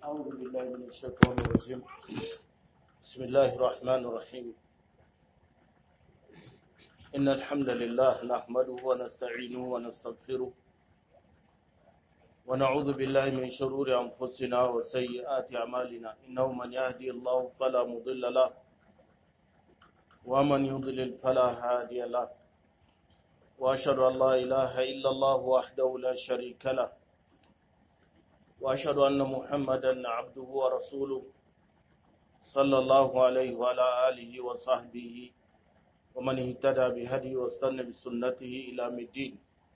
أعوذ بالله من الشيطان الرجيم بسم الله الرحمن الرحيم إن الحمد لله نحمده ونستعينه ونستغفره ونعوذ بالله من شرور أنفسنا وسيئات أعمالنا إنه من يهدي الله فلا مضل له ومن يضلل فلا هادي له وأشهد أن لا إله إلا الله وحده لا شريك له وأشهد أن محمدا عبده ورسوله صلى الله عليه وعلى آله وصحبه ومن اهتدى بهدي واستنى بسنته إلى الدين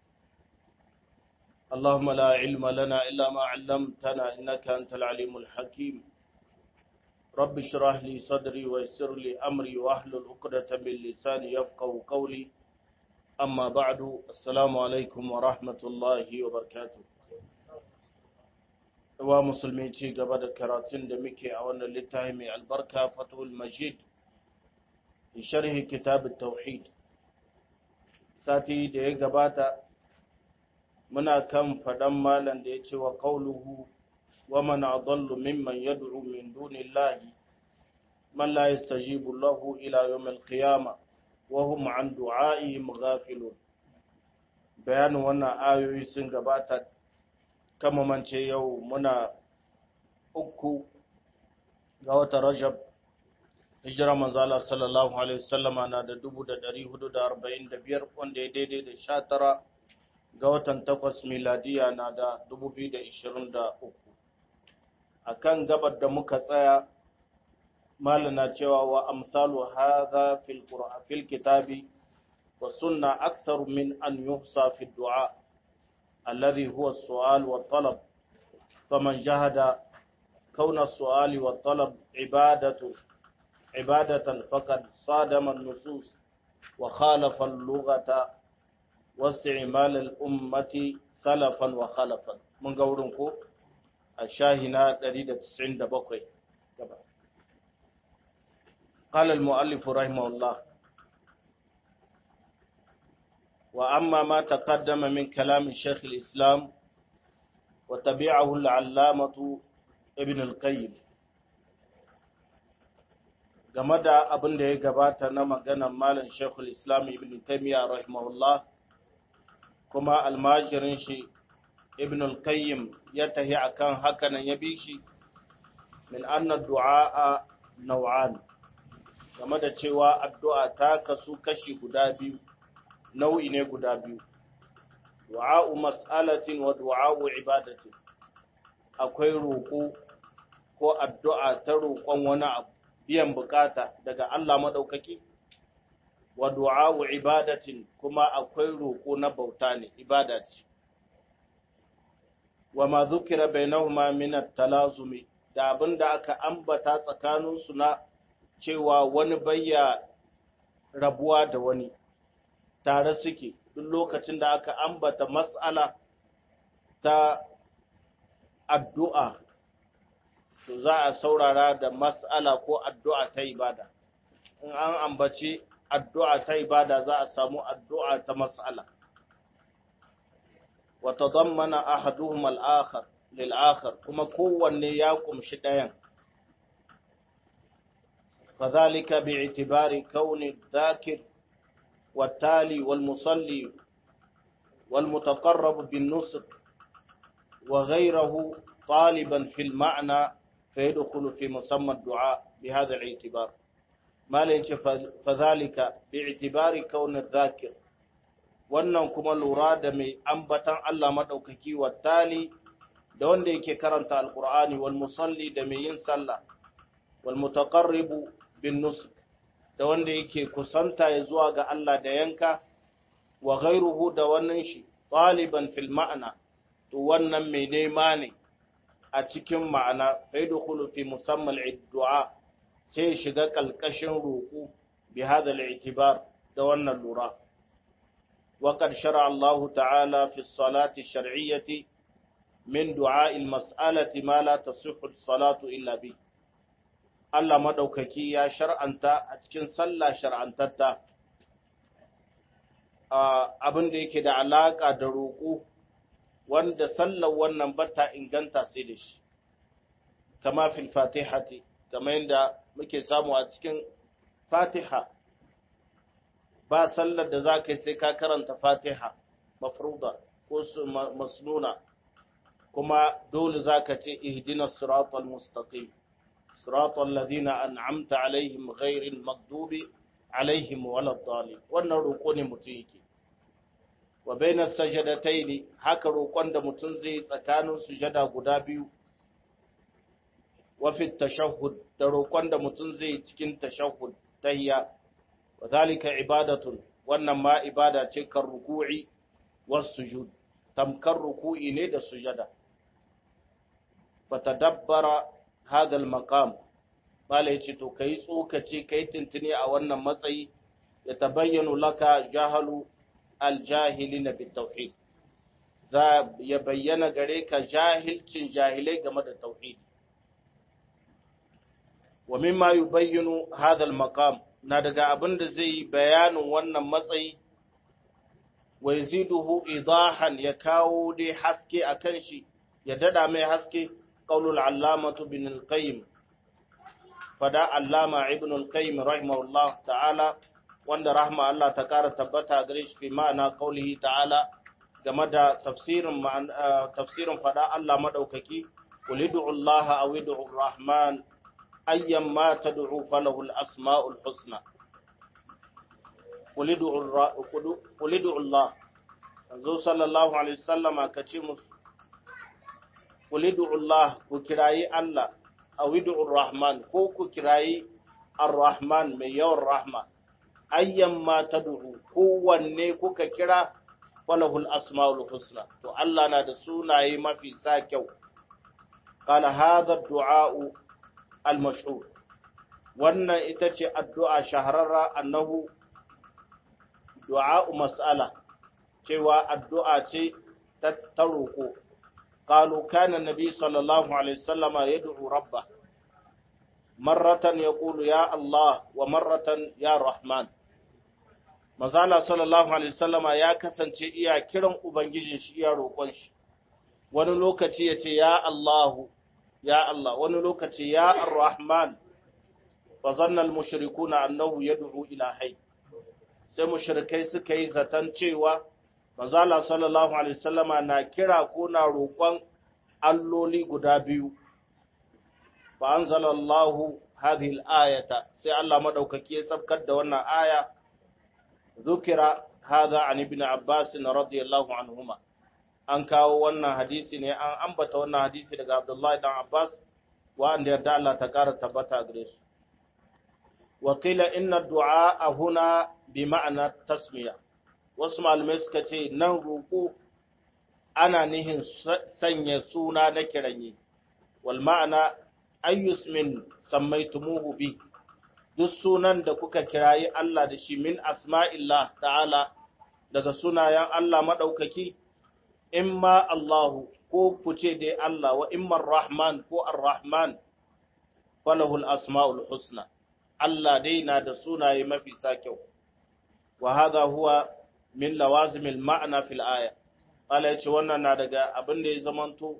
اللهم لا علم لنا إلا ما علمتنا إنك أنت العليم الحكيم رب اشرح لي صدري ويسر لي أمري واحلل عقدة من لساني يفقه قولي أما بعد السلام عليكم ورحمة الله وبركاته wa musulmi ci gaba da karatun da muke a wannan littafi mai albarka fatul majid sharhi kitab tauhid sati da ya gabata muna kan faɗan malam da ya ce wa qauluhu wa man adallu mimman yad'u min dunillahi man la yastajibu lahu ila yawm al-qiyamah wa hum an du'a'ihim ghafilun bayanin wannan ayoyi sun gabata kama mance yau muna uku ga wata rajab hijira manzala sallallahu alaihi wasallama na da dubu da dari hudu da arba'in da biyar wanda ya daidai da sha tara ga watan takwas miladiya na da dubu biyu da ishirin da uku a kan gabar da muka tsaya malina cewa wa amsalu hadha fil fil kitabi wa sunna aktharu min an yuhsa fi du'a الذي هو السؤال والطلب فمن جهد كون السؤال والطلب عبادة عبادة فقد صادم النصوص وخالف اللغة واستعمال الأمة سلفا وخلفا من قولنكو الشاهنة دليل تسعين دبقي قال المؤلف رحمه الله وأما ما تقدم من كلام الشيخ الإسلام وتبعه العلامة ابن القيم game da abin da ya gabata na maganar malam shekul islam ibn taimiyya rahimahullah kuma almajirin shi ibn al-qayyim ya tahi akan hakanan ya bi shi min anna du'a nau'an game da cewa addu'a ta kasu kashi guda biyu nau'i ne guda biyu du'a'u mas'alatin wa du'a'u ibadatin akwai roƙo ko addu'a ta roƙon wani abu biyan bukata daga Allah madaukaki wa du'a'u ibadatin kuma akwai roƙo na bauta ne ibada ce wa ma dhukira bainahuma min at-talazumi da abinda aka ambata tsakaninsu na cewa wani bayya rabuwa da wani tare suke duk lokacin da aka ambata mas'ala ta addu'a to za a saurara da mas'ala ko addu'a ta ibada in an ambaci addu'a ta ibada za a samu addu'a ta mas'ala wa tadammana ahaduhum al-akhar lil akhar kuma kowanne ya kumshi ɗayan فذلك باعتبار كون الذاكر والتالي والمصلي والمتقرب بالنسك وغيره طالبا في المعنى فيدخل في مسمى الدعاء بهذا الاعتبار ما لينش فذلك باعتبار كون الذاكر wannan kuma lura da mai ambatan Allah maɗaukaki wa tali da wanda yake karanta alkur'ani wal musalli da mai yin sallah wal mutaqarribu bin nusuk da wanda yake kusanta ya zuwa ga Allah da yanka wa ghairuhu da wannan shi ɗaliban fil ma'ana to wannan mai nema ne a cikin ma'ana fai da fi musamman du'a sai shiga kalkashin roƙo bi hada al'itibar da wannan lura wa qad shara Allah ta'ala fi salati shar'iyyati min du'a al-mas'alati ma la tasihhu as-salatu illa bi Allah maɗaukaki ya shar'anta a cikin sallah shar'antatta abin da yake da alaƙa da roƙo wanda sallar wannan bata inganta sai da shi kama fil fatihati kama yadda muke samu a cikin fatiha ba sallar da za ka yi sai ka karanta fatiha mafruda ko masnuna kuma dole za ka ce ihdina siratal mustaqim siratal ladina an'amta alaihim ghairil maghdubi alaihim waladdallin wannan roƙo ne mutum yake wa bainas sajadataini haka roƙon da mutum zai tsakanin sujada guda biyu wa fi tashahhud da roƙon da mutum zai cikin tashahhud tahiyya wa zalika ibadatun wannan ma ibada ce kan ruku'i was sujud tamkar ruku'i ne da sujada fatadabbara hadha al-maqam bala yace to kai tsokace kai tuntuni a wannan matsayi ya tabayyanu laka jahalu al-jahilina bit-tauhid za ya bayyana gare ka jahilcin jahilai game da tauhid wa mimma yubayyinu hadha al-maqam na daga abin da zai bayanin wannan matsayi wa yaziduhu idahan ya kawo dai haske akan shi ya dada mai haske qaulul allamatu bin al-qayyim fada allama ibn al-qayyim rahimahullah ta'ala wanda rahma Allah ta kara tabbata gare shi fi ma'ana qaulihi ta'ala game da tafsirin tafsirin fada Allah madaukaki qul ud'u Allah aw ud'u ar-rahman ayyan ma tad'u falahu al-asma'ul husna qul ud'u Allah anzo sallallahu alaihi wasallama kace musu qul ud'u Allah ku kirayi Allah aw ud'u ar-rahman ko ku kirayi ar-rahman mai yawan rahma ayyan ma tad'u kowanne kuka kira falahul asmaul husna to Allah na da sunaye mafi sa kyau qala hadha ad-du'a al-mashhur wannan ita ce addu'a shahararra annahu du'a mas'ala cewa addu'a ce ta taroko qalu kana nabi sallallahu alaihi wasallama yad'u rabba marratan yaqulu ya Allah wa marratan ya Rahman Mazala sallallahu Alaihi wasallama ya kasance iya kiran Ubangijin shi iya roƙon shi, wani lokaci ya ce, Ya Allahu, ya Allah, wani lokaci ya Ar-Rahman, fa zannan mushriku na annahu ya du'u ilahai. Sai mushrikai suka yi zaton cewa, Mazala sallallahu Alaihi wasallama na kira ko na roƙon alloli guda biyu. Fa an zalallahu hadhihi al-ayata sai Allah madaukaki ya sabkar da wannan aya ذكر هذا عن ابن عباس رضي الله عنهما an kawo wannan hadisi ne an ambata wannan hadisi daga Abdullahi dan Abbas wanda yarda Allah ta kara tabbata gare su wa qila inna du'a huna bi ma'ana tasmiya wasu malamai suka ce nan roƙo ana nihin sanya suna na kiranye wal ma'ana ayyus min sammaytumuhu bi duk sunan da kuka kirayi Allah da shi min asma'illah ta'ala daga sunayen Allah maɗaukaki, in ma Allahu ko ku ce dai Allah wa imman Rahman ko Ar-Rahman, falahul asma'ul husna, Allah dai na da sunaye mafi sa kyau, wa haza huwa min lawazimil ma'ana fil aya. Allah ya ce wannan na daga abin da ya zamanto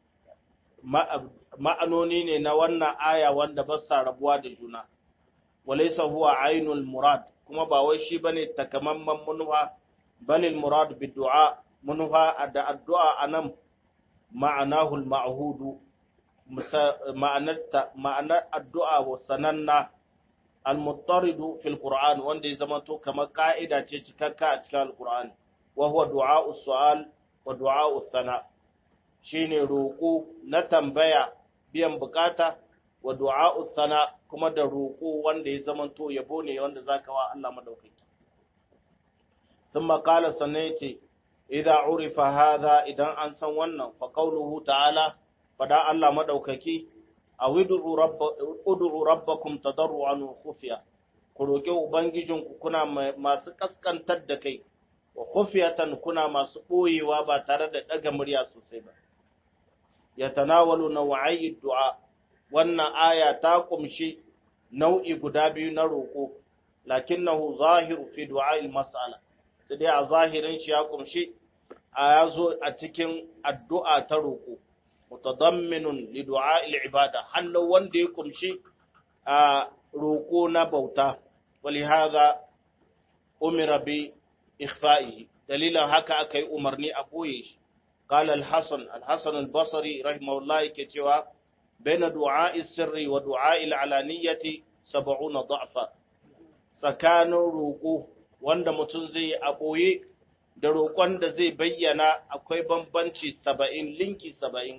ma'anoni ne na wannan aya wanda ba sa rabuwa da juna. walaisa huwa ainul murad kuma ba wai shi bane takamamman munfa balil murad bi du'a munfa da addu'a anan ma'anahu al-ma'hud ma'anarta ma'anar addu'a wa sananna al-muttarid fi al-Qur'an wanda ya zama to kamar ka'ida ce cikakka a cikin al-Qur'an wa huwa du'a sual wa du'a thana shine roko na tambaya biyan bukata wa du'a sana kuma da roƙo wanda ya zamanto yabo ne wanda zaka wa Allah madaukaki thumma qala sannan yace idza urifa hadha idan an san wannan fa qawluhu ta'ala fada Allah madaukaki awidu rabba ud'u rabbakum tadarruan wa khufiya ku roƙi ubangijinku kuna masu kaskantar da kai wa khufiyatan kuna masu boyewa ba tare da daga murya sosai ba yatanawalu naw'i du'a wannan aya ta kumshi nau'i guda biyu na roƙo lakinnahu zahiru fi du'a'il mas'ala sai dai a zahirin shi ya kumshi a yazo a cikin addu'a ta roƙo mutadamminun li du'a'il ibada hallo wanda ya kumshi a roko na bauta ولهذا umira bi ikhfa'ihi dalilan haka aka yi umarni a boye shi قال الحسن الحسن البصري رحمه الله yake cewa baina du'a'i sirri wa du'a'i al'alaniyati 70 da'fa tsakanin roƙo wanda mutum zai yi a boye da roƙon da zai bayyana akwai bambanci 70 linki 70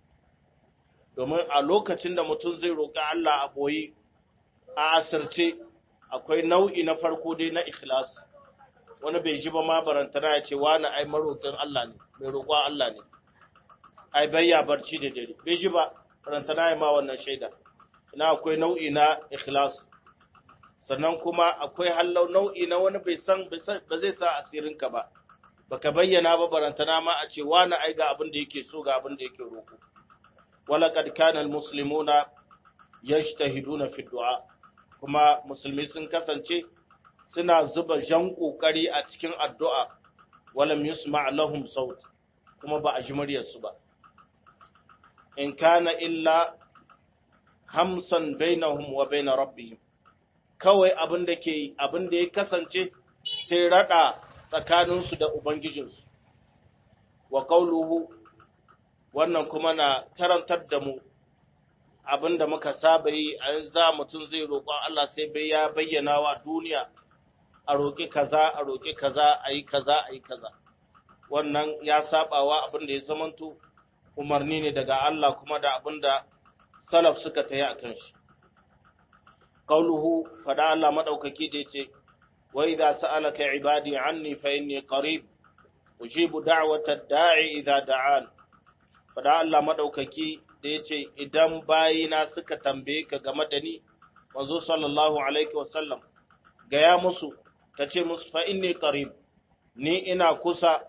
domin a lokacin da mutum zai roƙi Allah a boye a asirce akwai nau'i na farko dai na ikhlas wani bai ji ba ma barantana ya ce wani ai maroƙin Allah ne mai roƙon Allah ne ai bayya barci da dare bai ji ba barantana ya ma wannan shaida ina akwai nau'i na ikhlas sannan kuma akwai hallau nau'i na wani bai san ba zai sa asirin ka ba baka bayyana ba barantana ma a ce wani ai ga abin da yake so ga abin da yake roƙo walaqad kana almuslimuna yajtahiduna fi du'a kuma musulmi sun kasance suna zuba jan ƙoƙari a cikin addu'a walam yusma lahum saut kuma ba a ji muryarsu ba in kana illa hamsan bainahum wa baina rabbihim kawai abin da ke abin da ya kasance sai rada tsakaninsu da ubangijinsu wa qauluhu wannan kuma na karantar da mu abin da muka saba yi a za mutum zai roƙon Allah sai bai ya bayyana wa duniya a roƙi kaza a roƙi kaza a yi kaza a yi kaza wannan ya sabawa abin da ya zamanto umarni ne daga Allah kuma da abin da salaf suka tayi a kan shi qauluhu fada Allah madaukaki da yace wa idza sa'alaka ibadi anni fa inni qarib ujibu da'wata da'i idza da'an fada Allah madaukaki da yace idan bayina suka tambaye ka game da ni manzo sallallahu alaihi wasallam gaya musu ka ce musu fa inni qarib ni ina kusa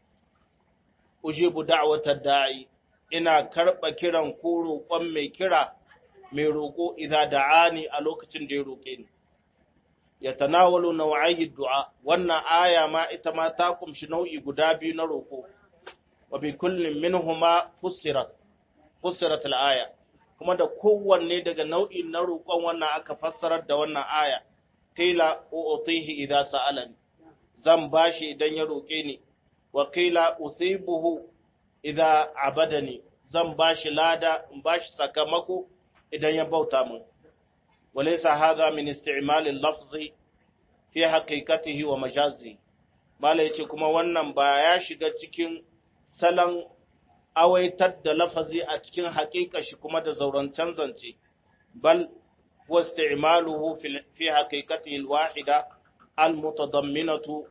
ujibu da'watar da'i ina karba kiran ko roƙon mai kira mai roƙo idza da'ani a lokacin da ya roƙe ni ya tanawalu nau'ayi du'a wannan aya ma ita ma ta kumshi nau'i guda biyu na roƙo wa bi kullin minhuma fussirat fussirat al-aya kuma da kowanne daga nau'i na roƙon wannan aka fassarar da wannan aya qila u'tihi idza sa'alani zan bashi idan ya roke ni wa qila uthibuhu idza abadani zan bashi lada in bashi sakamako idan ya bauta mun walaysa hadha min isti'mal al-lafzi fi haqiqatihi wa majazi mala yace kuma wannan ba ya shiga cikin salon awaitar da lafazi a cikin haƙiƙa shi kuma da zaurancen zance bal واستعماله في في حقيقته الواحدة المتضمنة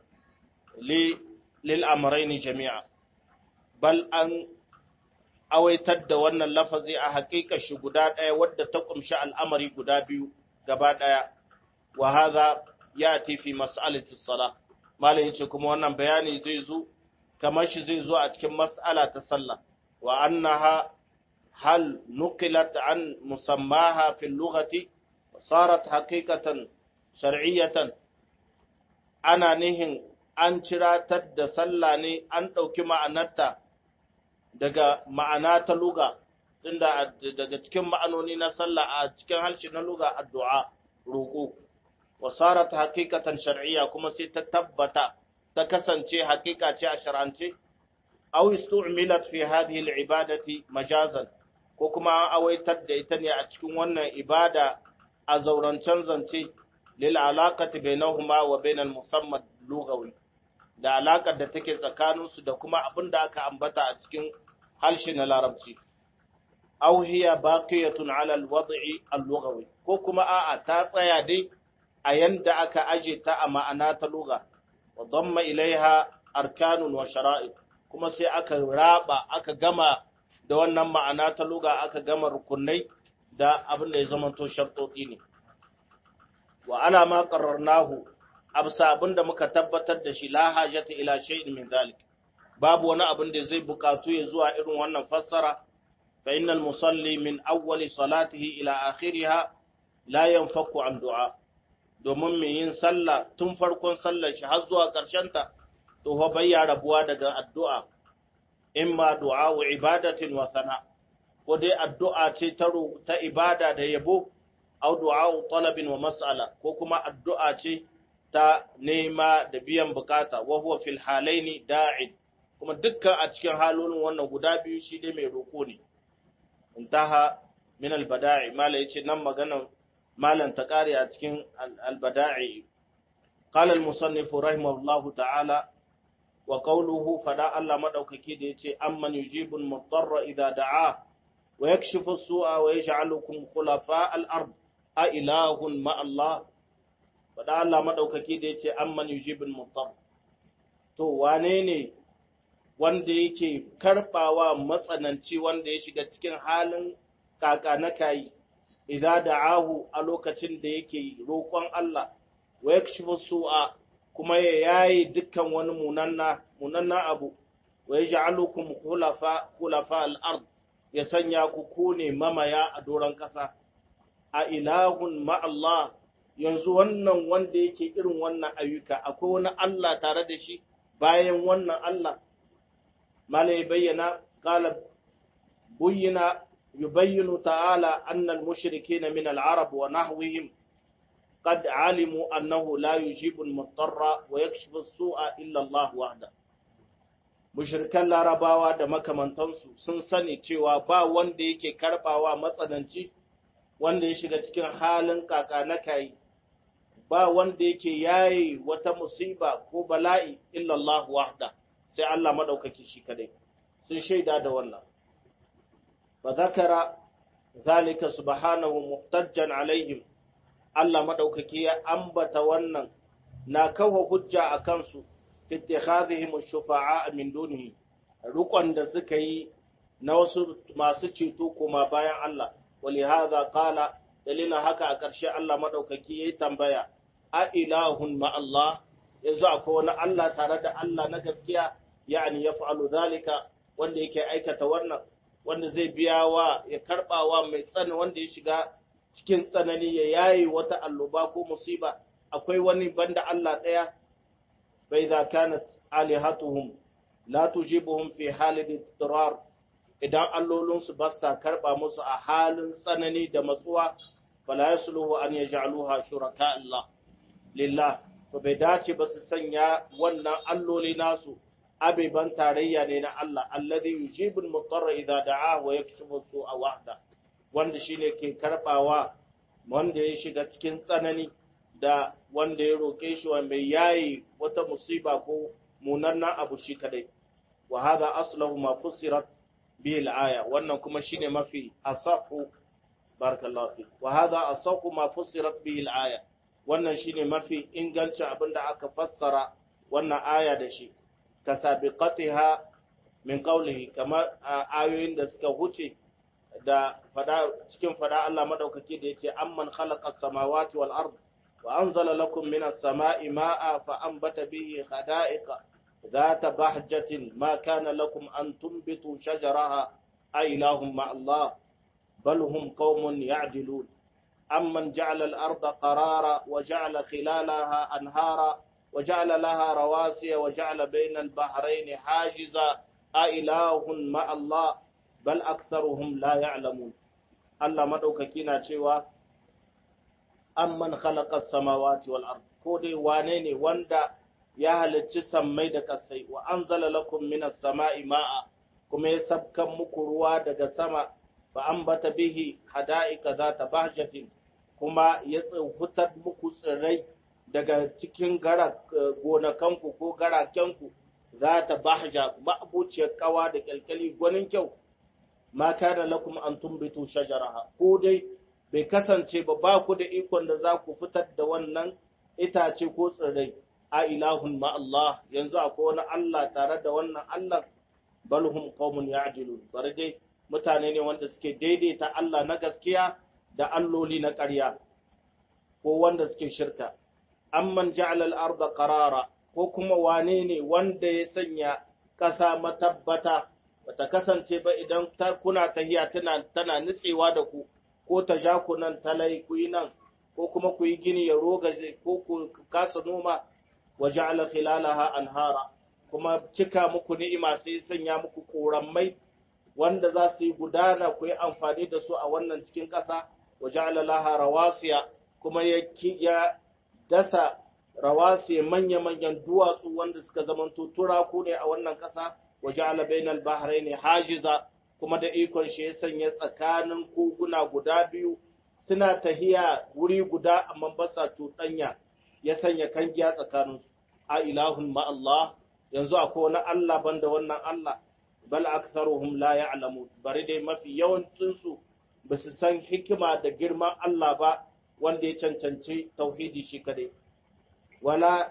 للأمرين جميعا بل أن awaitar da wannan lafazi a haƙiƙa shi guda ɗaya wadda ta ƙumshi al'amari guda biyu gaba ɗaya wa haza ya fi mas'alati sala malam yace kuma wannan bayani zai zo kamar shi zai zo a cikin mas'ala ta sallah wa annaha hal nuqilat an musammaha fil lughati صارت حقيقة شرعية ana nihin an ciratar da sallah ne an ɗauki ma'anarta daga ma'ana ta luga tunda daga cikin ma'anoni na sallah a cikin harshe na luga addu'a roƙo wa sarat haqiqatan shar'iyya kuma sai ta tabbata ta kasance haƙiƙa ce a shar'ance aw istu'milat fi hadhihi al-ibadati majazan ko kuma an awaitar da ita ne a cikin wannan ibada a zaurancen zance lil alaqati bainahuma wa bainal musamman lughawi da alakar da take tsakanin su da kuma abin da aka ambata a cikin harshe na larabci aw hiya baqiyatun ala alwad'i allughawi ko kuma a'a ta tsaya dai a yanda aka aje ta a ma'ana ta lugha wa damma ilaiha arkanun wa shara'i kuma sai aka raba aka gama da wannan ma'ana ta lugha aka gama rukunai da abin da ya zamanto sharɗoɗi ne wa ala ma qarrarnahu absa abin da muka tabbatar da shi la hajata ila shay'in min zalik babu wani abin da zai bukatu ya zuwa irin wannan fassara fa innal musalli min awwali salatihi ila akhiriha la yanfaku an du'a domin mai yin sallah tun farkon sallar shi har zuwa ƙarshen ta to fa bayya rabuwa daga addu'a imma du'a wa ibadatin wa sana ko dai addu'a ce ta ta ibada da yabo au du'a talabin wa mas'ala ko kuma addu'a ce ta nema da biyan bukata wa huwa fil halaini da'in kuma dukkan a cikin halolin wannan guda biyu shi dai mai roko ne intaha min al-bada'i mala yace nan maganan malan ta kare a cikin al-bada'i qala al-musannif rahimahullahu ta'ala wa qawluhu fada Allah madaukaki da yace amman yujibu al-mudarra idha da'a wa yakshifu as-su'a wa yaj'alukum khulafa al-ard a ilahun ma Allah fada Allah madaukaki da yace amman yujibu al-mudarra to wane ne wanda yake karbawa matsananci wanda ya shiga cikin halin kaka na kayi idza da'ahu a lokacin da yake roƙon Allah wa yakshifu su'a kuma ya yayi dukkan wani munanna munanna abu wa yaj'alukum khulafa khulafa al-ard ya sanya ku kune mamaya a doron kasa a ilahun ma Allah yanzu wannan wanda yake irin wannan ayyuka akwai wani Allah tare da shi bayan wannan Allah malai bayyana qala buyyina yubayyinu ta'ala anna al-mushrikeena min al-arab wa nahwihim قد علموا أنه لا يجيب المضطر ويكشف السوء إلا الله وحده mushrikan larabawa da makamantansu sun sani cewa ba wanda yake karbawa matsananci wanda ya shiga cikin halin kaka na kai ba wanda yake yayi wata musiba ko bala'i illa Allah wahda sai Allah madaukaki shi kadai sun shaida da wannan fa zakara zalika subhanahu muhtajjan alaihim Allah madaukaki ya ambata wannan na kawo hujja a kansu ittikhadhihim ash-shufa'a min dunihi rukun da suka yi na wasu masu ceto kuma bayan Allah walihadha qala dalilin haka a ƙarshe Allah madaukaki yayi tambaya a ilahun ma Allah yanzu akwai wani Allah tare da Allah na gaskiya yani yaf'alu zalika wanda yake aikata wannan wanda zai biya wa ya karbawa mai tsani wanda ya shiga cikin tsanani ya yayi wata alluba ko musiba akwai wani banda Allah ɗaya bai za kanat alihatuhum la tujibuhum fi halin ittirar idan allolinsu ba sa karba musu a halin tsanani da matsuwa fala yasluhu an yaj'aluha shuraka Allah lillah to bai dace ba su sanya wannan alloli nasu abiban tarayya ne na Allah alladhi yujibu al-mutarra idza da'a wa yakshifu su'a wahda wanda shine ke karbawa wanda ya shiga cikin tsanani da wanda ya roke shi wa mai yayi wata musiba ko munanna abu shi kadai wa hadha aslahu ma fusirat bihi al-aya wannan kuma shine mafi asahu barakallahu fi wa hadha asahu ma fusirat bihi al-aya wannan shine mafi ingancin abinda aka fassara wannan aya da shi kasabiqatiha min qawlihi kama ayoyin da suka huce da fada cikin fada Allah madaukaki da yace amman khalaqa as-samawati wal ard wa anzala lakum minas sama'i ma'a fa anbata bihi khada'iqa ذات بهجة ما كان لكم أن تنبتوا شجرها أإله مع الله بل هم قوم يعدلون أمن جعل الأرض قرارا وجعل خلالها أنهارا وجعل لها رواسي وجعل بين البحرين حاجزا أإله مع الله بل أكثرهم لا يعلمون الله مدوككينا cewa amman khalaqa as-samawati wal ard ko dai wane ne wanda ya halicci sammai da kasai wa anzala lakum minas sama'i ma'a kuma ya sabkan muku ruwa daga sama fa ambata bihi hada'ika zata bahjatin kuma ya tsufutar muku tsirrai daga cikin gara gonakanku ko garakenku za ta bahja ma'abuciyar kawa da kyalkyali gwanin kyau ma kana lakum an tumbitu shajaraha ko dai bai kasance ba ba ku da ikon da za ku fitar da wannan itace ko tsirrai a ilahun ma Allah yanzu akwai wani Allah tare da wannan Allah balhum qaumun ya'dilun bari dai mutane ne wanda suke daidaita Allah na gaskiya da alloli na ƙarya ko wanda suke shirka amman ja'ala al-ardha qarara ko kuma wane ne wanda ya sanya ƙasa matabbata bata kasance ba idan ta kuna tahiya tana tana nutsewa da ku ko ta ja ku nan talai ku yi nan ko kuma ku yi gini ya rogaje ko ku kasa noma wa ja'ala khilalaha anhara kuma cika muku ni'ima sai sanya muku korammai wanda za su yi gudana ku yi amfani da su a wannan cikin ƙasa wa ja'ala laha rawasiya kuma ya ya dasa rawasiya manya-manyan duwatsu wanda suka zamanto turaku ne a wannan ƙasa wa ja'ala bainal bahraini hajiza kuma da ikon shi ya sanya tsakanin koguna guda biyu suna tahiya wuri guda amma ba sa cuɗanya ya sanya kangiya tsakanin a ilahun ma Allah yanzu akwai wani Allah banda wannan Allah bal aktharuhum la ya'lamu bari dai mafi yawancin su ba su san hikima da girman Allah ba wanda ya cancanci tauhidi shi kadai wala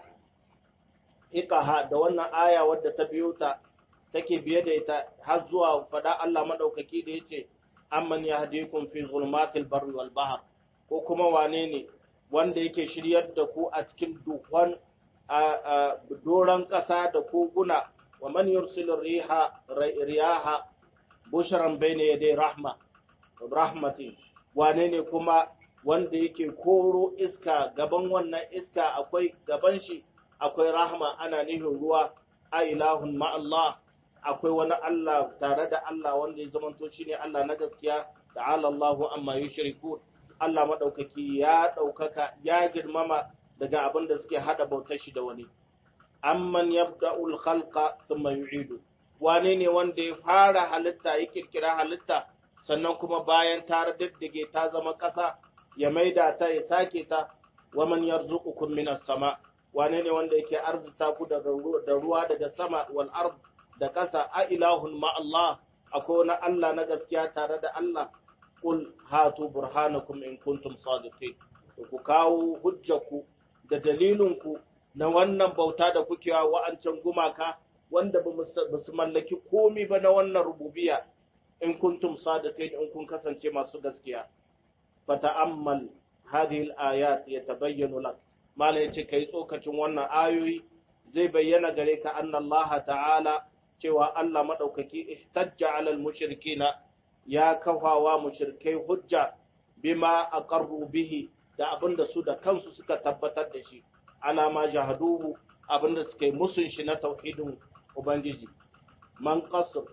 iqaha da wannan aya wadda ta biyo ta take biye da ita har zuwa fada Allah madaukaki da yace amman yahdikum fi zulmatil barri wal bahr ko kuma wane ne wanda yake shiryar da ku a cikin duhun a doran ƙasa da koguna wa man yursilu riha riyaha bushran bayna yaday rahma rahmati wane ne kuma wanda yake koro iska gaban wannan iska akwai gaban shi akwai rahma ana nihin ruwa a ilahun ma Allah akwai wani Allah tare da Allah wanda ya zamanto shine Allah na gaskiya ta'ala Allahu amma yushriku Allah madaukaki ya daukaka ya girmama daga abin da suke hada bautar shi da wani amman yabda'ul khalqa thumma yu'idu wane ne wanda ya fara halitta ya kirkira halitta sannan kuma bayan ta diddige ta zama ƙasa ya maida ta ya sake ta wa man yarzuqukum minas sama wane ne wanda yake arzuta ku daga da ruwa daga sama wal ard da ƙasa a ilahun ma Allah akwai wani Allah na gaskiya tare da Allah kul hatu burhanakum in kuntum sadiqin ku kawo hujjaku da dalilinku na wannan bauta da kuke wa wa'ancan gumaka wanda ba su mallaki komi ba na wannan rububiya in kuntum sadiqin in kun kasance masu gaskiya fata'ammal hadhihi al-ayat yatabayyanu lak mala yace kai tsokacin wannan ayoyi zai bayyana gare ka anna Allah ta'ala cewa Allah madaukaki ihtajja 'ala al-mushrikina ya kafawa mushrikai hujja bima aqarru bihi da abinda su da kansu suka tabbatar da shi alama jahaduhu abinda suka yi musun shi na tauhidin ubangiji man qasr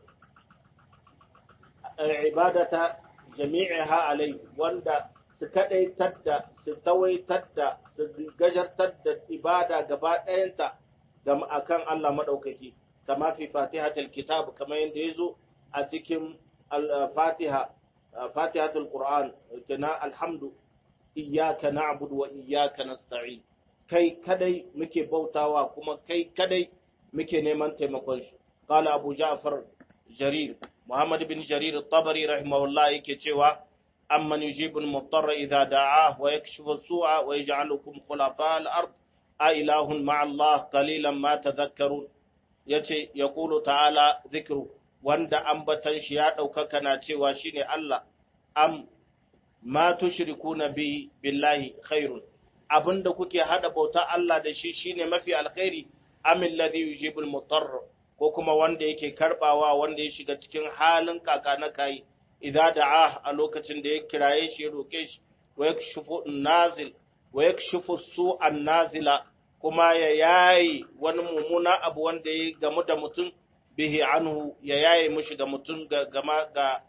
ibadata jami'iha alai wanda su kadaitar da su tawaitar da su gajartar da ibada gaba ɗayanta ga akan Allah madaukaki kama fi fatihatul kitab kamar yadda yazo a cikin al-fatiha fatihatul qur'an kana alhamdu iyyaka na'budu wa iyyaka nasta'in kai kadai muke bautawa kuma kai kadai muke neman taimakon shi qala abu ja'far jarir muhammad bin jarir at-tabari rahimahullah yake cewa amman yujibu al-muttar idha da'ah wa yakshifu as-su'a wa yaj'alukum khulafa al-ard a ilahun ma'a Allah qalilan ma tadhakkarun yace yaqulu ta'ala dhikru wanda ambatan shi ya daukaka na cewa shine Allah am ma tushrikuna bi billahi khairun abinda kuke hada bauta Allah da shi shine mafi alkhairi amil ladhi yujibul mutarr ko kuma wanda yake karbawa wanda ya shiga cikin halin kaka na kai idza da'a a lokacin da ya kiraye shi ya roke shi wa yakshifu nazil wa yakshifu su'an nazila kuma ya yayi wani mumuna abu wanda ya gamu da mutum bihi anhu ya yayi mushi ga mutum game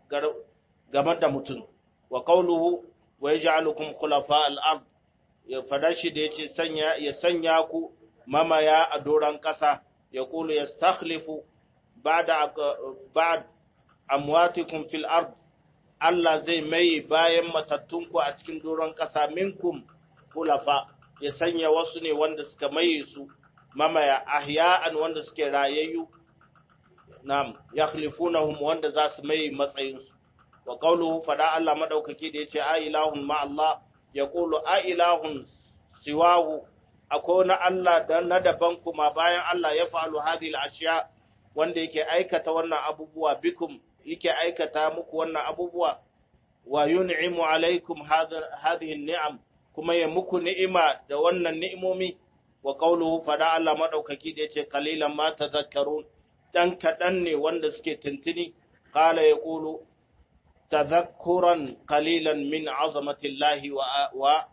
da mutum wa qawluhu wa yaj'alukum khulafa al-ard ya fada shi da yace sanya ya sanya ku mamaya a doran kasa ya kulu yastakhlifu ba'da ba'd amwatikum fil ard Allah zai mai bayan matattunku a cikin doron kasa minkum khulafa ya sanya wasu ne wanda suka maye su mamaya ahya'an wanda suke rayayyu nam yakhlifunahum wanda za su maye matsayinsu wa qawluhu fada Allah madaukaki da yace a ilahun ma Allah ya qulu a ilahun siwahu akwai wani Allah da na daban kuma bayan Allah ya fa'alu hadhihi al-ashiya wanda yake aikata wannan abubuwa bikum yake aikata muku wannan abubuwa wa yun'imu alaikum hadhihi an-ni'am kuma ya muku ni'ima da wannan ni'imomi wa qawluhu fada Allah madaukaki da yace qalilan ma tadhakkarun dan kadan ne wanda suke tuntuni qala yaqulu tadhakkuran qalilan min azamatillahi wa wa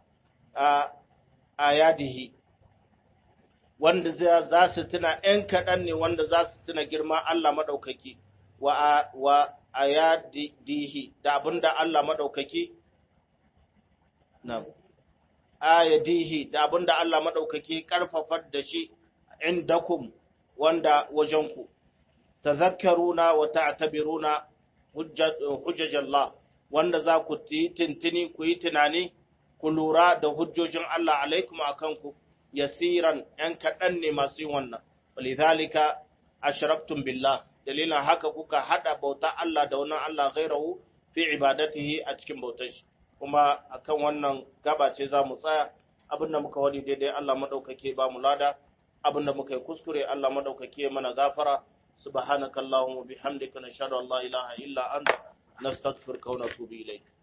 ayadihi wanda za su tuna ‘yan kaɗan ne wanda za su tuna girma Allah maɗaukaki wa ayadihi da abinda Allah madaukaki na ayadihi da abinda Allah madaukaki karfafar da shi indakum wanda wajenku tazakkaruna wa ta'tabiruna hujjajallah wanda za ku yi tintini ku yi tunani ku lura da hujjojin Allah alaikum akan ku yasiran ‘yan kaɗan ne masu yin wannan, walidhalika ashraktum billah dalilin haka kuka haɗa bauta Allah da wannan Allah gairahu fi ibadatihi a cikin bautar shi, kuma akan wannan gaba ce za mu tsaya abinda muka wani daidai Allah maɗaukake ba mu lada, abinda muka yi kuskure Allah maɗaukake mana gafara, subhanakallahumma bihamdika nashhadu an la ilaha illa anta nastaghfiruka wa natubu ilayk